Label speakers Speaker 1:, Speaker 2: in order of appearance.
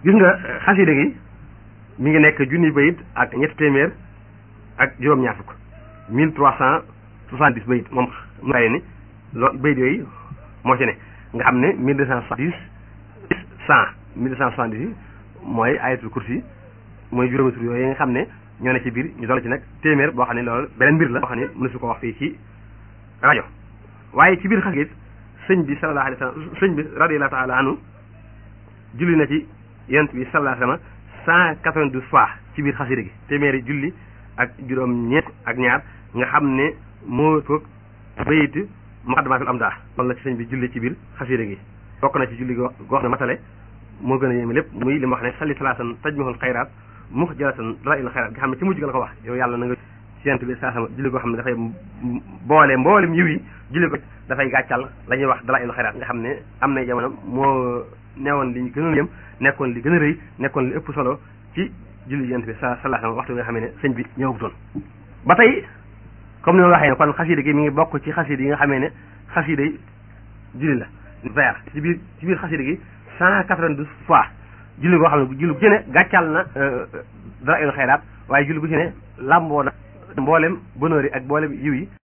Speaker 1: gis nga xasida gi mi ngi nekk junni bayit ak ñetti téeméer ak juróom-ñaar fukk mille trois cent soixante-dix bayit moom mu lay ni loolu bayit yooyu moo ci ne nga xam ne mille deux cent soixante-dix cent mille deux cent soixante-dix yi mooy ayatul kursi mooy juróomi tur yooyu nga xam ne ñoo ne ci biir ñu dool ci nag téeméer boo xam ne loolu beneen mbir la boo xam ne mënu su ko wax fii ci rajo waaye ci biir xasida it sëñ bi sallallahu alayhi wa sallam sëñ bi radiyallahu taala anhu julli na ci yonent bi sallallahu alayhi wa sallam cent quatre-vingt-douze fois ci biir xasida gi téeméeri julli ak juróom ñeent ak ñaar nga xam ne moo toog bayit muqaddamatul amdah loolu la ci sëñ bi julli ci biir xasida gi bokk na ci julli goo xam ne matale moo gën a yéeme lépp muy li ma wax ne salli salaasan tajmihul xayraat mux jalatan dara il xayraat nga xam ne ci mujj ga la ko wax yow yàlla na nga ci yonent bi saa sama julli goo xam ne dafay boole mboolem yiw yi julli ko dafay gàccal la ñuy wax dara il xayraat nga xam ne am na jamono moo newoon li ñu gën a yëm nekkoon li gën a rëy nekkoon li ëpp solo ci julli yonent bi sa sallallahu waxtu bi nga xam ne sëñ bi ñëwagutoon ba tey comme ni ma waxee ne kon xasida gi mi ngi bokk ci xasida yi nga xamee ne xasida yi julli la vers ci biir ci biir xasida gi cent quatre-vingt-douze fois julli goo xam ne julli bu ci ne gàccal na dara il xayraat waaye julli bu ci ne làmboo na mboolem bonheur yi ak mboolem yiw yi